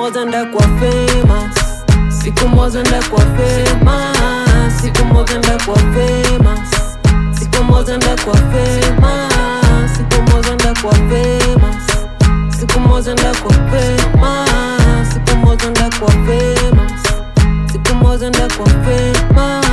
moja ndakuwa famous siku moja ndakuwa famous siku moja ndakuwa famous siku moja ndakuwa famous siku moja ndakuwa famous siku moja ndakuwa famous siku moja ndakuwa famous siku moja ndakuwa famous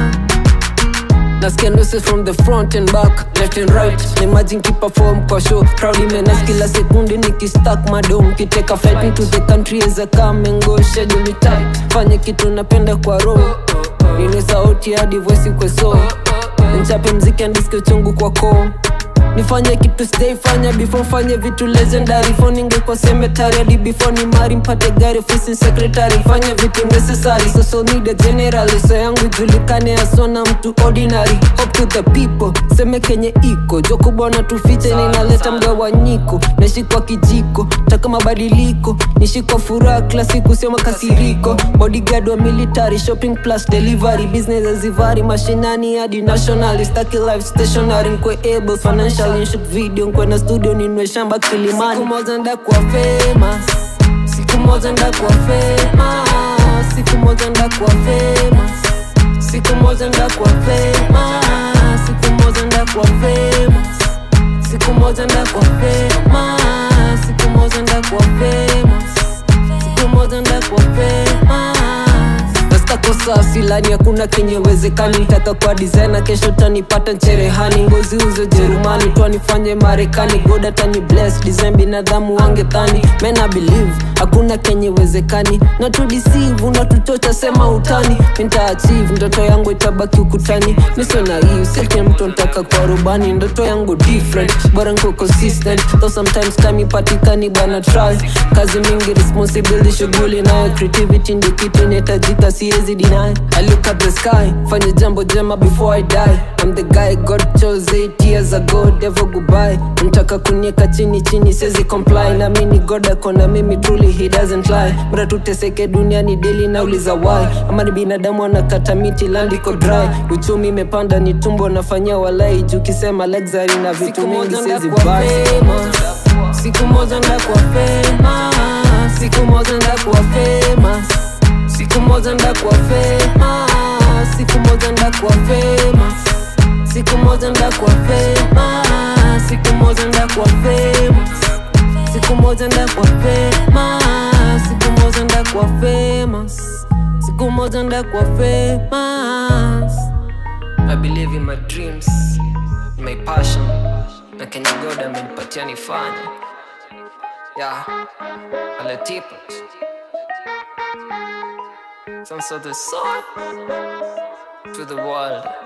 Nasikia nusu from the front and back, left and right Imagine kiperform kwa show Crowd imenas kila sekunde nikistack madom Kiteka flight into the country as a come and go Schedule it tight, fanye kitu napenda kwa roho Nine sauti hadi voice kwa soul Nchape mziki andiske chungu kwa koo nifanye kitu sijaifanya before fanye vitu legendary phone ingekuwa cemetery hadi before ni mari mpate gari ofisi secretary fanye vitu necessary social media generally so yangu ijulikane asona mtu ordinary hope to the people seme kenye iko jokubona tufiche ninaleta mgawanyiko nashikwa kijiko taka mabadiliko nishikwa furaha kila siku sio makasiriko bodyguard wa military shopping plus delivery business azivari mashinani hadi national staki life stationary nkwe able financial shoot video nkwe na studio ninwe shamba kilimani siku moja ndakuwa famous siku moja ndakuwa famous siku moja ndakuwa famous siku moja ndakuwa famous siku moja ndakuwa famous siku moja ndakuwa famous siku moja ndakuwa famous siku moja ndakuwa famous Nastako silani hakuna kenye wezekani Nitaka kwa designer kesho tanipata ncherehani Ngozi uzo Jerumani twanifanye Marekani God atani bless design binadamu wangethani Men I believe hakuna kenye wezekani Na tu deceive unatuchocha sema utani Nita achieve ndoto yangu itabaki ukutani Miso na hii sike mtu ntaka kwa rubani Ndoto yangu different bora nko consistent Though sometimes time ipatikani bana try Kazi mingi responsibility shughuli nayo creativity ndi kitu inahitajika siwezi deny I look at the sky fanye jambo jema before I die I'm the guy God chose 8 years ago devil goodbye mtaka kunieka chini chini siwezi comply na mimi God akona mimi truly he doesn't lie mra tuteseke duniani daily nauliza why ama ni binadamu anakata miti land iko dry uchumi imepanda ni tumbo nafanyia walai juu kisema luxury na vitu mingi siwezi buy siku moja ndakuwa famous siku moja ndakuwa famous siku moja ndakuwa famous siku moja ndakuwa famous siku moja ndakuwa famous siku moja ndakuwa famous siku moja ndakuwa famous siku moja ndakuwa famous siku moja ndakuwa famous I believe in my dreams in my passion na Kenya God amenipatia nifanye yeah aletipa some sort of soul to the world